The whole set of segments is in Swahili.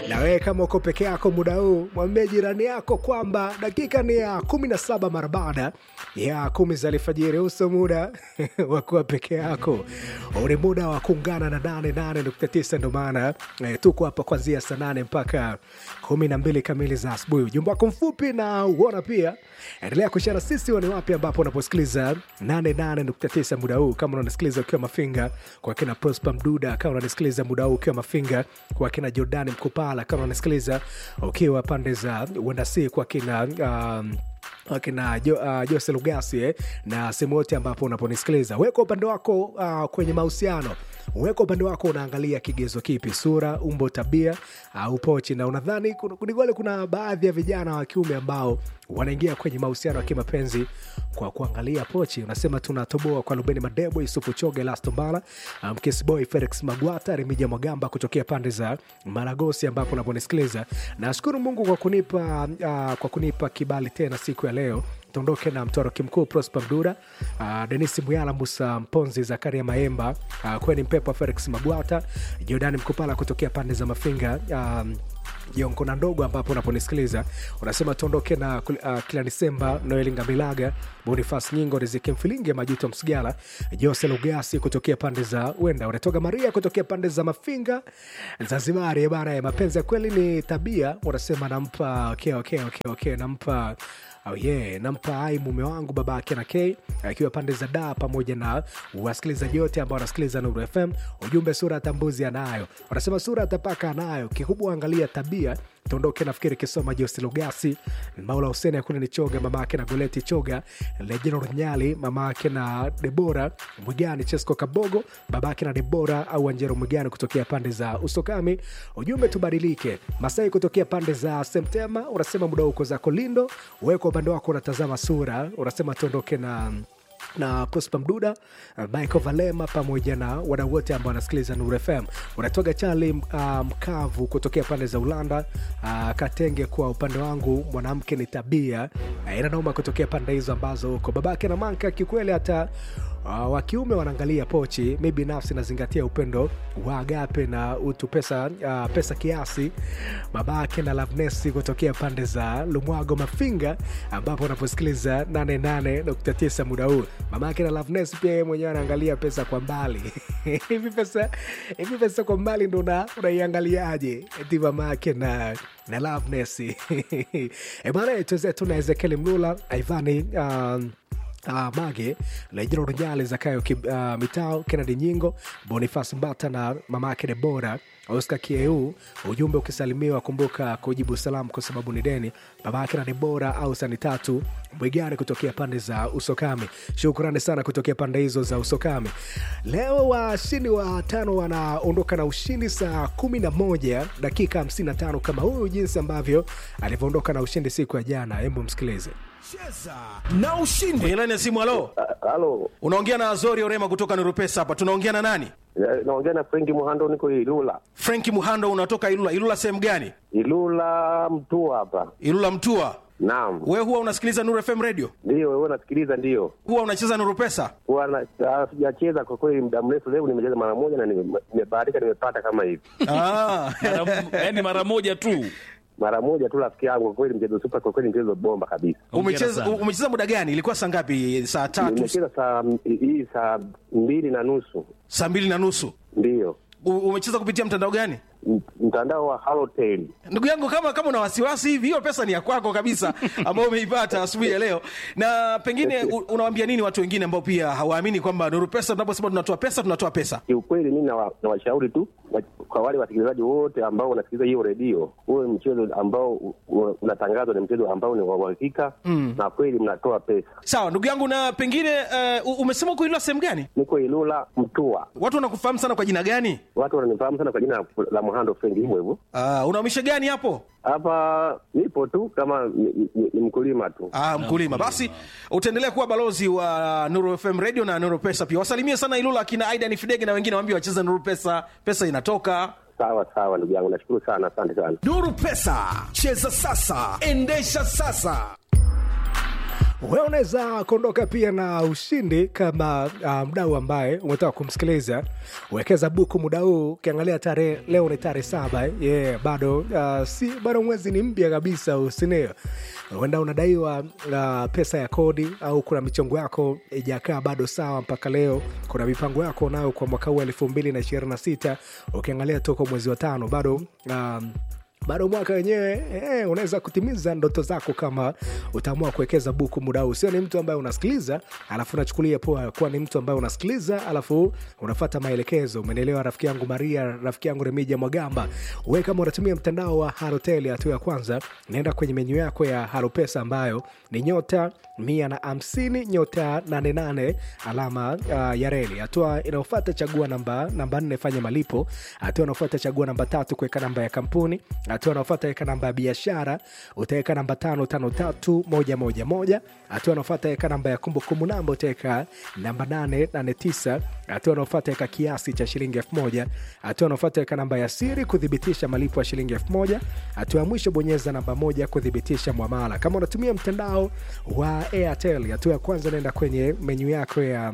Na wewe kama uko peke yako muda huu, mwambie jirani yako kwamba dakika ni ya kumi na saba mara baada ya kumi za alfajiri. Uso muda wa kuwa peke yako, ni muda wa kuungana na nane nane nukta tisa. Ndo maana eh, tuko hapa kuanzia saa nane mpaka kumi na mbili kamili za asubuhi. Ujumbe wako mfupi na uona pia, endelea kushara sisi wani wapi ambapo unaposikiliza nane nane nukta tisa muda huu, kama unanisikiliza ukiwa Mafinga kwa kina Prosper Mduda, kama unanisikiliza muda huu ukiwa Mafinga kwa kina Jordani Mkupala, kama unanisikiliza ukiwa pande za Wendasi kwa kina um, akina jo, uh, Jose Lugasi eh, na sehemu yote ambapo unaponisikiliza weka upande wako uh, kwenye mahusiano weka upande wako unaangalia kigezo kipi sura umbo tabia au uh, pochi na unadhani kunigole kuna baadhi ya vijana wa kiume ambao wanaingia kwenye mahusiano ya kimapenzi kwa kuangalia pochi unasema tunatoboa kwa lubeni madebo yusufu choge lastombala mkesboy um, felix magwata remija mwagamba kutokea pande za maragosi ambapo unaponisikiliza nashukuru mungu kwa kunipa uh, kwa kunipa kibali tena siku ya leo tuondoke na mtoroki mkuu prosper mdura uh, denis muyala musa mponzi zakaria maemba uh, kweni mpepo felix magwata jordani mkupala kutokea pande za mafinga um, jonkona ndogo ambapo unaponisikiliza unasema tuondoke na uh, kila disemba noeli ngamilaga bonifas nyingo riziki mfilinge majuto msigala jose lugasi kutokea pande za wenda unatoka maria kutokea pande za mafinga zanzibari bana ya mapenzi ya kweli ni tabia unasema nampa okay, okay, okay, okay, nampa Oh yeah, nampa ai mume wangu babake na K akiwa pande za da pamoja na wasikilizaji wote ambao wanasikiliza Nuru FM. Ujumbe sura ya tambuzi anayo, wanasema sura atapaka anayo, kikubwa angalia tabia tuondoke nafikiri kisoma Josi Lugasi, Maula Huseni akuna ni Choga, mama yake na Goleti Choga, Lejeno Runyali, mama yake na Debora Mwigani, Chesco Kabogo, baba yake na Debora au Anjero Mwigani kutokea pande za Usokami. Ujumbe tubadilike. Masai kutokea pande za Semtema unasema muda uko zako Lindo, wewe kwa upande wako unatazama sura, unasema tuondoke na na Prosper Mduda, Michael Valema pamoja na wadau wote ambao wanasikiliza Nuru FM. Unatoka Charli Mkavu um, kutokea pande za Ulanda uh, Katenge. Kwa upande wangu mwanamke ni tabia uh, inanauma kutokea pande hizo ambazo huko babake na Manka kikweli hata Uh, wa kiume wanaangalia pochi. Mi binafsi nazingatia upendo wa agape na utu pesa, uh, pesa kiasi. Babake na Lavnesi kutokea pande za Lumwago Mafinga, ambapo unaposikiliza 88.9 muda huu. Mamake na Lavnesi pia yeye mwenyewe anaangalia pesa kwa mbali hivi pesa hivi pesa kwa mbali ndo unaiangaliaje? Eti mamake na na Lavnesi ebana, tuzetu na Ezekieli Mlula Ivani um, Uh, Mage Lejero Rujale Zakayo uh, Mitao Kennedy Nyingo Bonifas Mbata na mama yake Debora Oscar Kieu. Ujumbe ukisalimiwa kumbuka kujibu salamu kwa sababu ni deni. Baba yake na Debora au sani tatu Mwigani kutokea pande za Usokami. Shukrani sana kutokea pande hizo za Usokami. Leo washindi wa tano wanaondoka na ushindi saa kumi na moja dakika 55 kama huyu, jinsi ambavyo alivyoondoka na ushindi siku ya jana. Hebu msikilize. Cheza na ushindi. Kwenye laini ya simu, halo. Halo, Unaongea na Azori Orema kutoka Nurupesa hapa. Tunaongea na nani? Eh, naongea na Frenki Muhando, niko Ilula. Frenki Muhando, unatoka Ilula. Ilula sehemu gani? Ilula Mtua hapa. Ilula Mtua. Naam, Wewe huwa unasikiliza Nuru FM radio? ndio wewe nasikiliza, ndio Huwa unacheza Nuru Pesa? Huwa na- ah, sijacheza kwa kweli muda mrefu. Leo nimecheza mara moja na nime- nimebahatika, nimepata kama hivi Ah. yani mara moja tu mara moja tu, rafiki yangu. Kwa kweli mchezo super, kwa kweli mchezo bomba kabisa. Umecheza sana. umecheza muda gani? Ilikuwa saa ngapi? Saa tatu, Nimecheza saa hii saa mbili na nusu, saa mbili na nusu. ndio U- Umecheza kupitia mtandao gani? M- mtandao wa Halotel. Ndugu yangu, kama kama una wasiwasi hivi, hiyo pesa ni ya kwako kabisa, ambayo umeipata asubuhi ya leo. Na pengine u- unawaambia nini watu wengine ambao pia hawaamini kwamba Nuru Pesa, tunaposema tunatoa pesa, tunatoa pesa? Kiukweli mimi nawa- nawashauri tu wa- kwa wale wasikilizaji wote ambao wanasikiliza hiyo redio, huwe mchezo ambao u- u- unatangazwa ni mchezo ambao ni wa uhakika na kweli mnatoa pesa. Sawa ndugu yangu, na pengine uh, umesema uko Ilula sehemu gani? Niko Ilula Mtua, Watu wanakufahamu sana kwa jina gani? watu wananifahamu sana kwa jina la Muhando Frenki, hivyo hivyo. Uh, unaumisha gani hapo? Hapa nipo tu kama ni, ni, ni mkulima tu. Ah, mkulima. Basi utaendelea kuwa balozi wa Nuru FM Radio na Nuru Pesa pia. Wasalimie sana Ilula akina Aidan Fidege na wengine waambie wacheze Nuru Pesa, pesa inatoka. Sawa sawa, ndugu yangu, nashukuru sana, asante sana. nuru pesa cheza sasa endesha sasa wewe unaweza kuondoka pia na ushindi kama uh, mdau ambaye umetaka kumsikiliza wekeza buku muda huu ukiangalia tarehe leo ni tarehe saba eh? yeah, bado uh, si bado mwezi ni mpya kabisa usinio huenda unadaiwa uh, pesa ya kodi au kuna michongo yako ijakaa bado sawa mpaka leo kuna mipango yako nayo kwa mwaka huu elfu mbili na ishirini na sita ukiangalia toko mwezi wa tano bado um, bado mwaka wenyewe eh, unaweza kutimiza ndoto zako kama utaamua kuwekeza buku muda huu sio ni mtu ambaye unasikiliza alafu unachukulia poa kuwa ni mtu ambaye unasikiliza alafu unafata maelekezo umenielewa rafiki yangu maria rafiki yangu remija mwagamba we kama unatumia mtandao wa harotel hatua ya kwanza naenda kwenye menyu yako ya haropesa ambayo ni nyota mia na hamsini nyota 88 alama uh, ya reli hatua inayofata chagua namba namba nne fanya malipo hatua inaofata chagua namba tatu kuweka namba ya kampuni hatua inaofata weka namba ya biashara utaweka namba tano tano tatu moja moja moja hatua inaofata weka namba ya kumbukumbu namba utaweka namba nane nane tisa hatua inaofata weka kiasi cha shilingi elfu moja hatua inaofata weka namba ya siri kuthibitisha malipo ya shilingi elfu moja hatua ya mwisho bonyeza namba moja kuthibitisha mwamala kama unatumia mtandao wa airtel hatua ya kwanza naenda kwenye menyu yako ya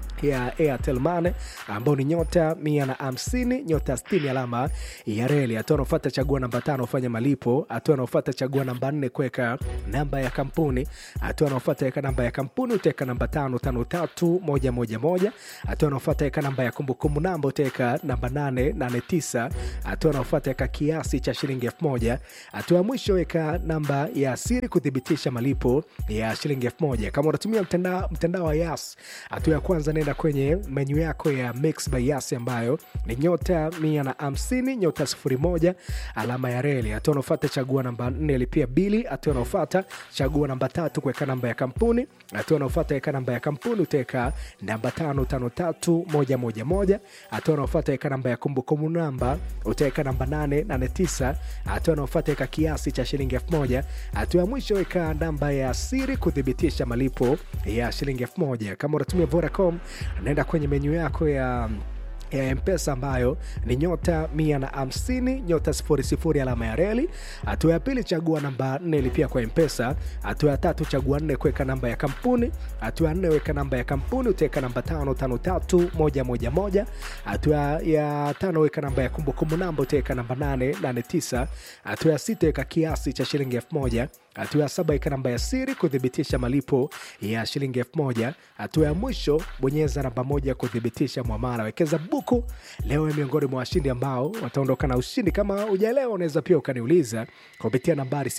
ya airtel mane ambao ni nyota mia na hamsini nyota 60 alama ya reli hatua anaofata chagua namba tano fanya malipo hatua anaofata chagua namba nne kuweka namba ya kampuni hatua anaofata weka namba ya kampuni utaweka namba tano tano tatu moja moja moja hatua anaofata weka namba ya kumbukumbu namba utaweka namba nane nane tisa hatua anaofata weka kiasi cha shilingi elfu moja hatua ya mwisho weka namba ya siri kuthibitisha malipo ya shilingi elfu moja kama unatumia mtandao mtandao wa yas hatua ya kwanza nenda kwenye menyu yako ya mix by yas ambayo ni nyota mia na hamsini nyota sifuri moja alama ya reli hatua unaofata chagua namba nne lipia bili hatua unaofata chagua namba tatu kuweka namba ya kampuni hatua unaofata weka namba ya kampuni utaweka namba tano tano tatu moja moja moja hatua unaofata weka namba ya kumbukumbu namba utaweka namba nane nane tisa hatua unaofata weka kiasi cha shilingi elfu moja hatua ya mwisho weka namba ya siri kuthibitisha malipo ya shilingi elfu moja kama unatumia vodacom naenda kwenye menyu yako ya ya mpesa ambayo ni nyota mia na hamsini nyota sifuri sifuri alama ya reli hatua ya pili chagua namba nne lipia kwa mpesa hatua ya tatu chagua nne kuweka namba ya kampuni hatua ya nne weka namba ya kampuni utaweka namba tano tano tatu moja moja moja hatua ya tano weka namba ya kumbukumbu namba utaweka namba nane nane tisa hatua ya sita weka kiasi cha shilingi elfu moja hatua ya saba ika namba ya siri kuthibitisha malipo ya shilingi elfu moja hatua ya mwisho bonyeza namba moja kuthibitisha mwamala wekeza buku leo ni miongoni mwa washindi ambao wataondoka na ushindi kama ujaelewa unaweza pia ukaniuliza kupitia nambari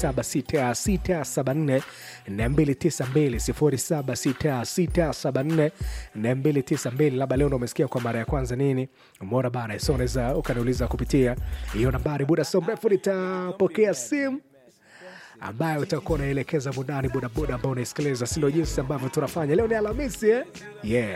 076674 292 076674 labda leo ndo umesikia kwa mara ya kwanza nini umeona bana so unaweza ukaniuliza kupitia hiyo nambari muda so mrefu nitapokea simu ambayo utakuwa unaelekeza mundani bodaboda ambao unaisikiliza sindo jinsi ambavyo tunafanya leo ni alhamisi eh? yeah